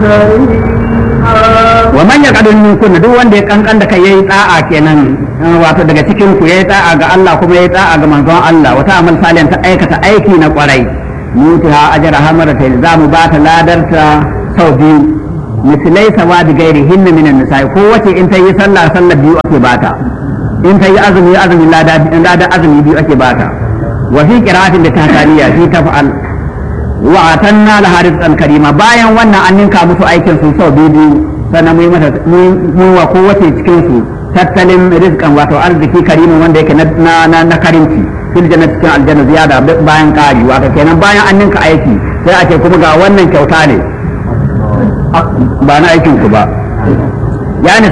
wa man yaqadun minkum duk wanda ya kankan da kai yayi da'a kenan wato daga cikin ku yayi da'a ga Allah kuma yayi da'a ga manzon Allah wata amal salihan ta aikata aiki na kwarai mutiha ajra hamarata zamu ba ta ladarta sau biyu misalai sawadi gairi hinna minan nisa'i ko wace in ta yi sallah sallah biyu ake bata in ta yi azumi azumi lada lada azumi biyu ake bata wa fi qira'atin da tahaniya fi taf'al wa atanna la rizqan karima bayan wannan an ninka musu aikin su sau biyu sannan mun mata mun wa kowace cikin su tattalin rizqan wato arziki karimin wanda yake na na na karimci fil jannati cikin aljanna ziyada bayan kari wato kenan bayan an ninka aiki sai a ce kuma ga wannan kyauta ne ba na aikin ku ba ya